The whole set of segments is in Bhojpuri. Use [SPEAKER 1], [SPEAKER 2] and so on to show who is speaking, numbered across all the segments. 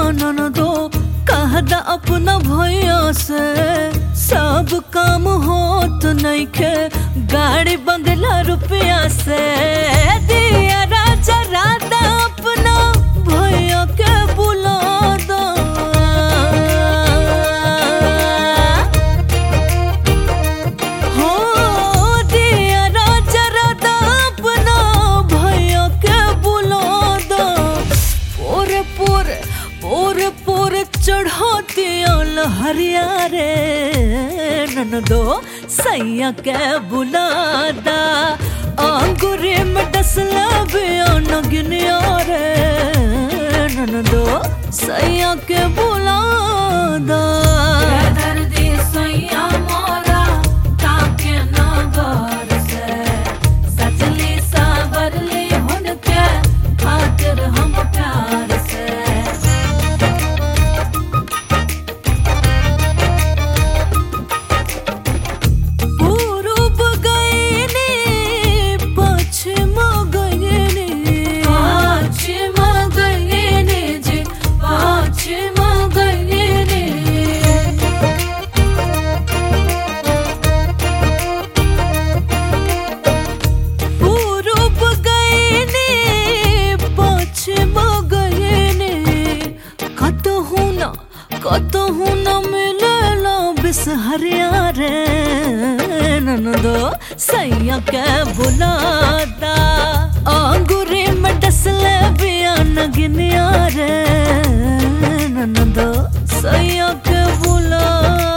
[SPEAKER 1] ननदो कह दा अपना भैया से सब काम होत नइखे गाड़ी बंगला रुपया से दिया राजा राधा अपना भैया के बुला दो हो दिया राजा राधा अपना भैया के बुला दो पोरे पोरे पोरे पोरे चढ़ाती हरिया रे ननदो सैया के बुलादा आंगुरे में डसला बियान गिनिया रे ननदो सैया के बुलादा
[SPEAKER 2] दर्दी सैया मोरा ताके नगर से सजली सावरली हुनके खातिर हम प्यार से
[SPEAKER 1] पूरब गईनी पश्चिम गईनी
[SPEAKER 2] पाछिम गईनी जी पाछिम गईनी
[SPEAKER 1] पूरब गईनी पश्चिम गईनी कतहु न कतहु न मिलेला बिसहरिया रे ननदो सैया के बुलादा आंगुरे में डसले बियान गिनिया रे ननदो सैया के बुलादा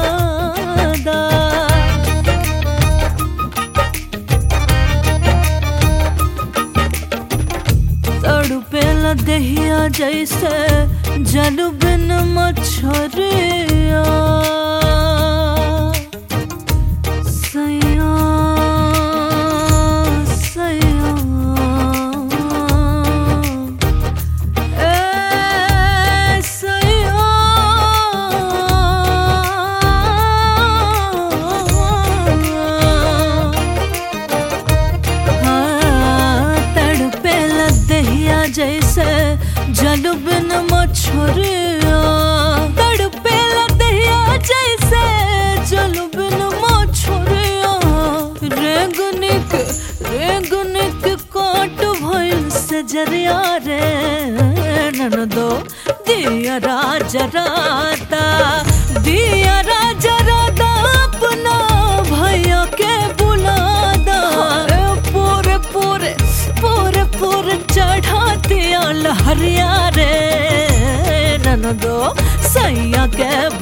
[SPEAKER 1] तड़पेला दहिया जैसे जल बिन मछरिया सैया सैया ए सैया हाँ, तड़पे लदहिया जैसे जल बिन मछरिया तड़पे लदहिया जैसे जल बिन मछरिया रेंगनिक रेंगनिक काट भइल से जरिया रे ननदो दिया राजा राता दिया राजा राता अपना भैया के बुलादा पूरे पूरे पूरे पूरे चढ़ाती हरिया रे ननदो सैया के